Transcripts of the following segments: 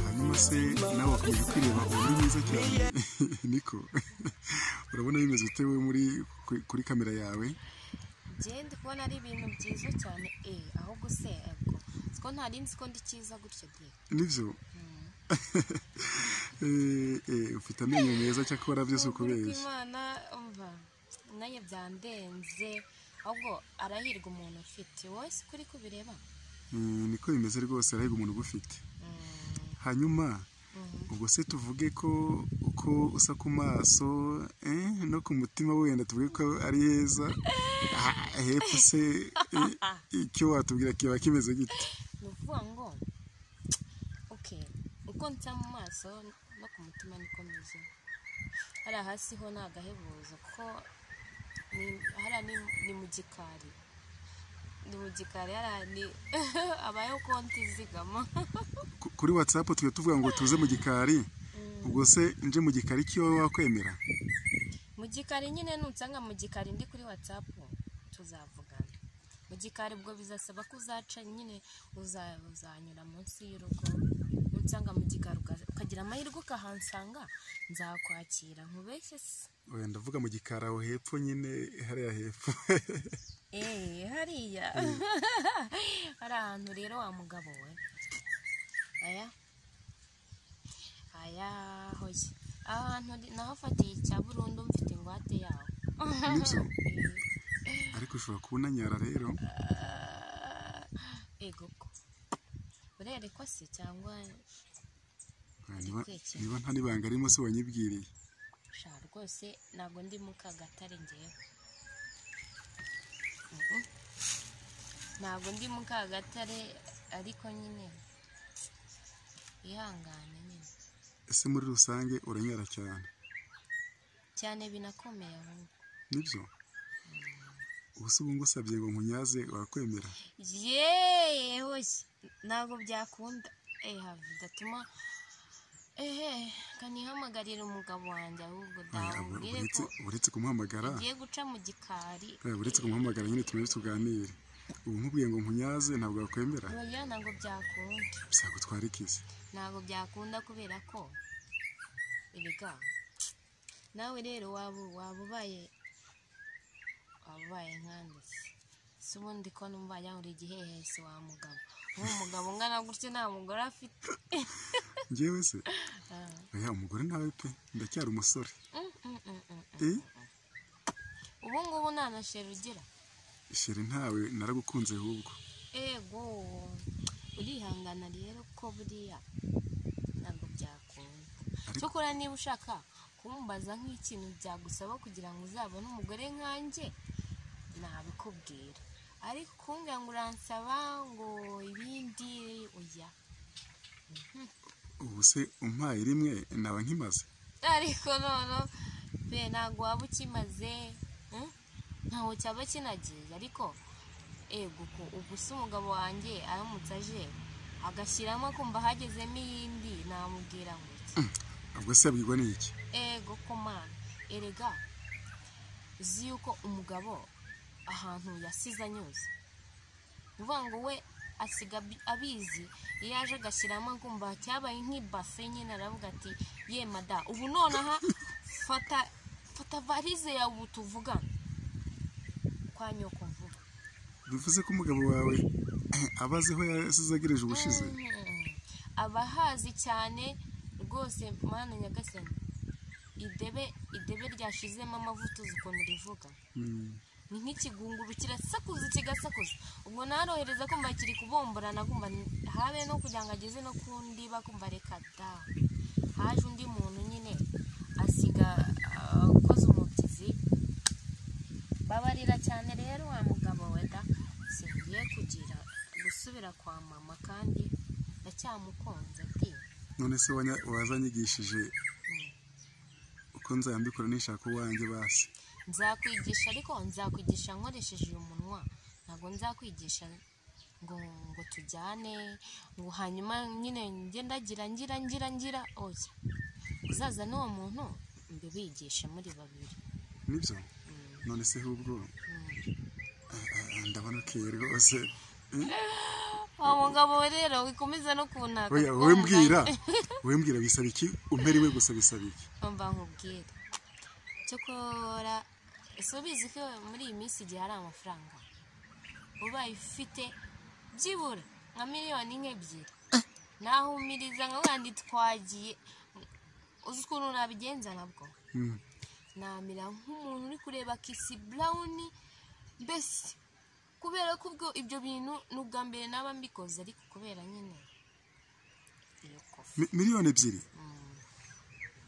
hanyuma se nawe wakomeje kwireba uba uri mwiza cyane niko urabona bimeze utewe muri kuri kamera yawe njyewe ndi kubona ari ibintu byiza cyane eee aho gusebwa siko ntari nzi ko ndi cyiza gutyo de nibyo ufite amenyo meza cyakora byose uko beza imana umva umwanya byandenze ahubwo arahirwa umuntu ufite wowe si kuri kubireba niko bimeze rwose arahirwa umuntu ugufite hanyuma ubwo se tuvuge ko uko usa ku maso no ku mutima wenda tuvuge ko ari heza hepfo se icyo watubwira kiba kimeze gito ni ukuvuga ngo oke uko nsa mu maso no ku mutima niko meze hariya hasi ho ni agahebuzo kuko hariya ni mu gikari ni mu gikari hariya habayeho konti izigama kuri watsapu tujya tuvuga ngo tuze mu gikari ubwo se nje mu gikari cyo wakwemera mu gikari nyine nunsanga mu gikari ndi kuri watsapu tuzavugana mu gikari ubwo bizasaba ko uzaca nyine uzanyura munsi y'urugo nunsanga mu gikari ukagira amahirwe ukahansanga nzakwakira nkubeshye se wenda uvuga mu gikari aho hepfo nyine hariya hepfo eee hariya hari ahantu rero wa mugabo we aya aya hoye aha hantu nahafatiye icya burundu mfite ingwate yaho nibyo ariko ushobora kubunanyara rero ego ko urerekwa se cyangwa niba- niba nta n'ibanga arimo se wanyibwiriye sha rwose ntabwo ndi mu kagatare ngewe ntabwo ndi mu kagatare ariko nyine ihangane nyine ese muri rusange uranyara cyane cyane binakomeye ahubwo nibyo ubuse ubu ngusabye ngo nkunyaze wakwemera yeee hoye ntabwo byakunda eee hafi bidatuma ehe kanihamagarira umugabo wanjye ahubwo Ah, dawe ur- mbwire uretse ko uretse kumuhamagara ugiye guca mu gikari eh, uretse kumuhamagara nyine tumaze tuganire ubu nkubwiye ngo nkunyaze ntabwo wakwemera oya ntabwo byakunda byagutwara ikizi ntabwo byakunda kubera ko ibiga nawe rero waba waba ubaye waba ubaye nkanjye se si ubundi ko numva yahura igihehesi wa mugabo nk'uwo mugabo ungana gutyo nta mugore afite ngewe se Ah. oya umugore nawe pe ndacyari umusore Mm, mm, mm, mm, mm. eh ubu ngubu nta na sheri ugira shere ntawe naragukunze ahubwo ego urihangana rero ko buriya ntabwo byakunda Ariko- cyokora niba ushaka kumbaza nk'ikintu byagusaba kugira ngo uzabone umugore nkanjye nabikubwira ariko kumbwira ngo uransaba ngo ibindi oya ubu se umpaye rimwe naba nkimaze ariko none pe ntabwo waba ukimaze mm? ntaho cyaba kinagiye ariko ego ko ubu si umugabo wanjye aramutse aje agashyiramo akumva hagezemo iyindi namubwira ngo iki ubwo se yabwirwa n'iki ego ko mani erega uzi yuko umugabo ahantu yasize anyuze ni ukuvuga ngo we asiga abi- abizi iyo aje agashyiramo akumva cyabaye nk'ibase nyine aravuga ati ye mada ubu nonaha fata fata varize yawe ubu tuvugana kwa nyoko vuba bivuze ko umugabo wawe aba azi aho yasize agereje ubushize Mhm. aba ahazi cyane rwose mana nyagasani idebe idebe ryashizemo amavuta uzi ukuntu rivuga Mm. ni nk'ikigunguru kirasakuza kigasakuza ubwo narohereza kumva kiri kubomborana kumva ni- habe no kugira ngo ageze no ku ndiba kumva reka da haje undi muntu nyine asiga ah, akoze umubyizi babarira cyane rero wa mugabo we da singiye kugira gusubira kwa mama kandi ndacyamukunze ati none se wanya- wazanyigishije "Mm, uko nzayambikora nishaka uwanjye basi nzakwigisha ariko nzakwigisha nkoresheje uyu munwa ntabwo nzakwigisha ngo ngo tujyane ngo hanyuma nyine njye ndagira ngira ngira ngira oya uzaza n'uwo muntu mbibigishe muri babiri nibyo Mm, none se ahubwo mm. ah, ah, ndabanukeye rwose wa mugabo we rero wikomeza no kunaka oya wowe mbwira wowe mbwira bisaba iki umerewe gusa bisaba iki mba nkubwira cyokora ese ubizi ko muri iyi minsi igihe hari amafaranga ubaye ufite byibura nka miliyoni nk'ebyiri nahumiriza nka wandi twagiye uzi ukuntu nabigenza nabwo Mm. namera nk'umuntu uri kureba kisi burawuni mbese kubera ko ubwo ibyo bintu ni ubwa mbere naba mbikoze ariko kubera nyine iyo kofi Mi- miliyoni ebyiri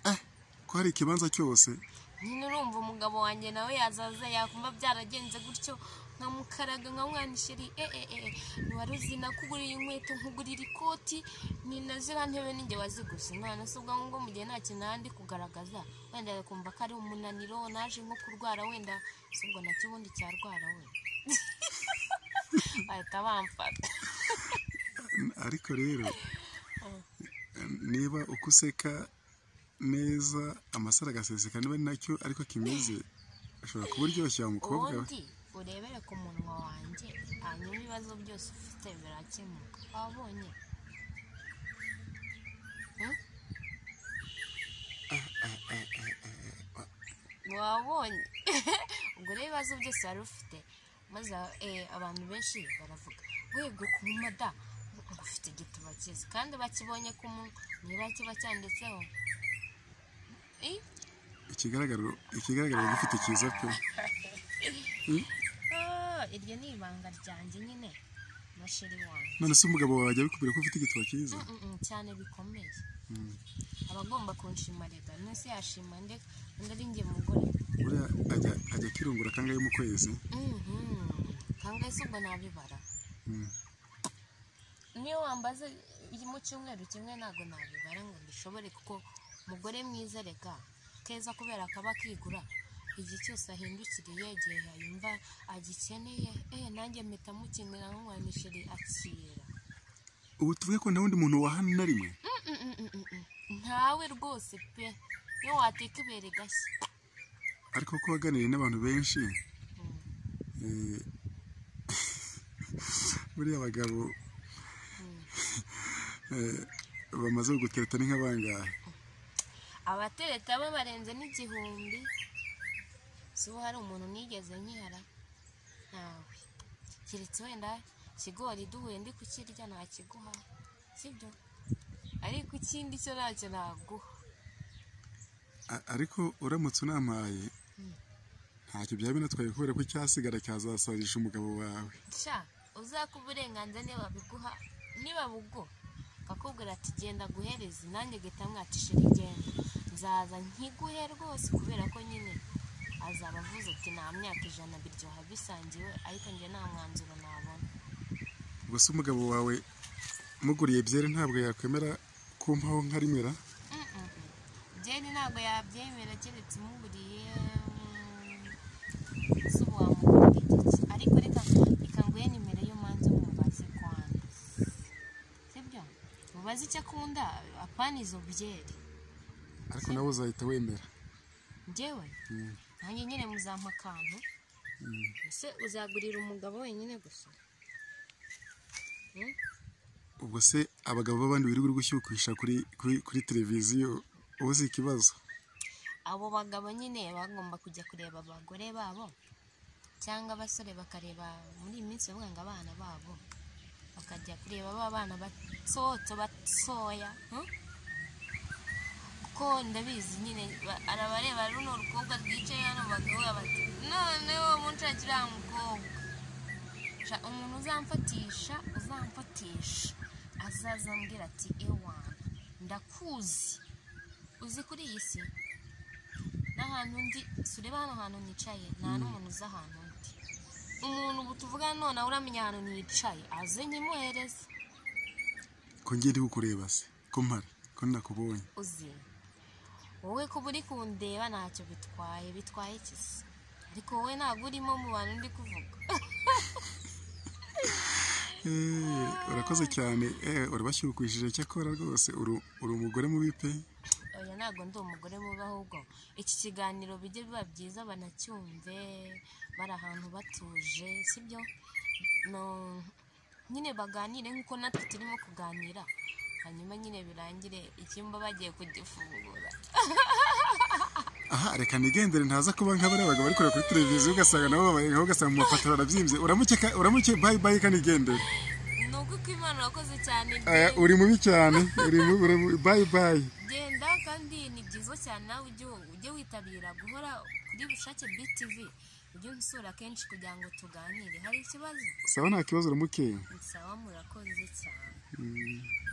Ah, ko hari ikibanza cyose nyine urumva umugabo wanjye nawe yazaza yakumva byaragenze gutyo nkamukaraga nkamwanishiri e e e wari uzi nakugurira inkweto nkugurira ikoti ni na ziriya ntebe ninjye waziguze none se ubwo ngubwo mu gihe nta kintu nandi kugaragaza wenda kumva ko ari umunaniro naje nko kurwara wenda si ubwo nacyo ubundi cyarwara we bahita bamfata N- ariko rero niba uko useka neza amasaro agaseseka niba ari nacyo ariko kimeze ashobora kuba uryoshya wa mukobwa we ubundi urebere ku munwa wanjye hanyuma ibibazo byose ufite birakemuka wabonye Hmm? wabonye ubwo rero ibibazo byose wari ufite maze eh, abantu benshi baravuga wego ku mumada ufite igituba cyiza kandi bakibonye ku munwa niba kiba cyanditseho Eh, ikigaragara ikigaragara gifite cyiza pe ah, iryo ni ibanga ryanjye nyine na sheri wanjye none se umugabo wawe ajya bikubwira ko ufite igituba cyiza Mm, mm, mm, cyane bikomeye aba agomba kunshima leta munsi yashima nde undi ari njye mugore buriya ajya ajya akirungura kangahe mu kwezi Mhm. kangahe se ubwo nabibara Mm. niyo wambaze iyi mu cyumweru kimwe ntabwo nabibara ngo mbishobore kuko umugore mwiza reka keza kubera kaba kigura igihe cyose ahindukiriye igihe yayumva agikeneye eh nanjye mpita mukenera nk'umwanishiri akira ubu tuvuge ko nta wundi muntu wahana na rimwe Mm, mm, mm, mm, mm. ntawe rwose pe iyo wateka ibere gashya ariko ko waganiriye n'abantu benshi eh, buriya abagabo eh, bamaze gutereta ni nk'abangahe abatereta bo barenze n'igihumbi si ubu hari umuntu nigeze nkihara ntawe keretse wenda ikigori duhuye ndi kukirya ntakiguha sibyo ariko ikindi cyo ntacyo naguha A- ariko uramutse unampaye ntacyo byaba binatwaye kubera ko icyasigara cyazasarisha umugabo wawe sha uzaka uburenganzira niba babiguha niba buguha akakubwira ati genda guhereza nanjye gahita mwacishira igenda nzaza nkiguhe rwose kubera ko nyine azaba avuze ati nta myaka ijana biryoha bisangiwe ariko njye nta mwanzuro nabona gusa umugabo wawe muguriye byeri ntabwo yakwemera kumpaho nka rimera Mm-mm. Jenny ntabwo yabyemera keretse umuburiye zuba wamugurira iki ariko reka reka nguhe nimero y'umanza umubaze kwanyu sibyo mubaze icyo akunda apana izo byeri ariko nawe uzahita wemera njyewe Mm. nanjye nyine muzampa akantu ese uzagurira umugabo wenyine gusa Mm? ubwo se abagabo b'abandi wirirwa uri gushyukisha kuri kuri kuri televiziyo ubu si ikibazo abo bagabo nyine bagomba kujya kureba abagore babo cyangwa abasore bakareba muri iyi minsi bavuga ngo abana babo bakajya kureba ba bana batoto batoya hmm? kuko ndabizi nyine ba- hari abareba runo rukobwa rwicaye hano bagahuga bati none wowe munshakira wa mukobwa Sha umuntu uzamfatisha uzamfatisha azaza ambwira ati ewana ndakuzi uzi kuri iyi si n'ahantu ndi sureba hano hantu nicaye nta n'umuntu uzi ahantu ndi umuntu ubu tuvugana none ahora amenya ahantu nicaye aze nyimuhereze ko ngiye ndi kukureba se ko mpari ko nakubonye uzi wowe kuba uri kundeba ntacyo bitwaye bitwaye iki se ariko wowe ntabwo urimo mu bantu ndi kuvuga Eh, urakoze cyane eh, urabashyukishije cyakora rwose uri uri umugore mubi pe oya ntabwo ndi umugore mubi ahubwo iki kiganiro bijye biba byiza banacyumve bari ahantu batuje sibyo no- nyine baganire nk'uko natwe turimo kuganira hanyuma nyine birangire icyumba bagiye kugifungura aha reka nigendere ntaza kuba nka bariya bagabo bakorera kuri televiziyo ugasanga nabo babayeho ugasanga mu mapatora arabyimbye uramuke ka- uramuke bayi bayi kanigendere ni uko uko imana wakoze cyane aya genda- uri mubi cyane uri mubi uri mubi bayi bayi genda kandi ni byiza cyane nawe ujye ujye witabira guhora kuri bushake btv ujye unsura kenshi kugira ngo tuganire hari ikibazo sawa nta kibazo uramuke sawa murakoze cyane Mm.